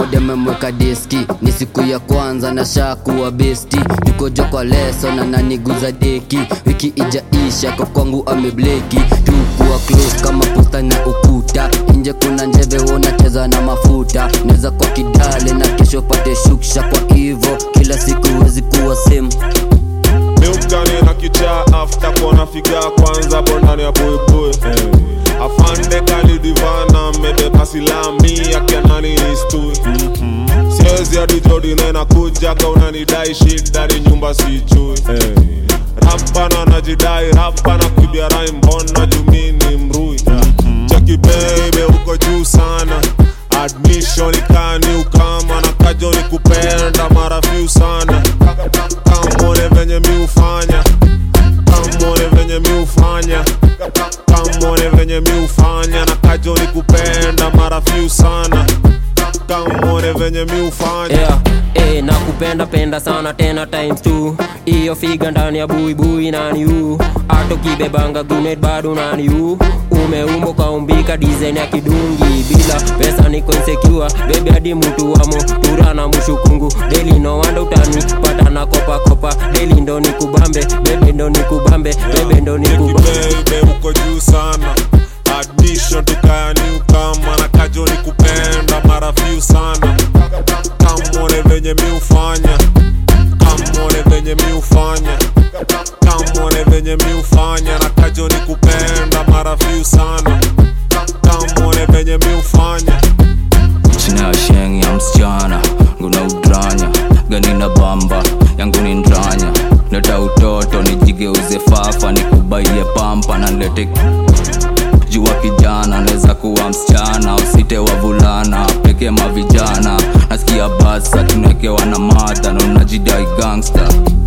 dememweka deski ni siku ya kwanza na shakuwa besti tukojo kwa leso na naniguza deki wiki ijaisha kwa kwangu amebleki tukuwa close kama posta na ukuta nje kuna njeve unacheza na mafuta neza kwa kidale na kesho pate shuksha kwa hivo kila siku wezi kuwa same miukani na kichaa afta kona figa kwanza bondani ya buibui afande kalidivana mebeba silami akianani istui siwezi hadi jodine na kuja kaunanidai shida ni nyumba sijui rapana najidai rapana kuibia rai mbona jumini mrui cheki bebe uko juu sana admission ikani ukama na kajo ni kupenda mara few sana kamone venye mi ufanya kamone venye mi ufanya kamone venye mi ufanya na kajo ni kupenda mara few sana kamone venye mi ufanya yeah. Eh, na kupenda penda sana tena times two iyo figa ndani ya buibui nani u hata ukibebanga grenade bado nani u umeumbo kaumbika design ya kidungi bila pesa niko insecure bebe hadi mtu wamo tura na mushukungu deli no wanda utani pata na kopa kopa deli ndo nikubambe bebe ndo nikubambe bebe ndo nikubambe bebe uko juu sana admission tukayani ukama na kajo ni kupenda mara few sana kamone venye mi ufanya kamone venye mi ufanya kamone venye mi ufanya na kajo ni kupenda mara few sana kamone venye mi ufanya china ya sheng ya msichana nguna udranya gani na bamba yangu ni ndranya leta utoto nijigeuze fafa nikubaie pampa na nlete jua kijana naweza kuwa msichana usite wavulana peke mavijana nasikia basa tunaekewa na madha na unajidai gangsta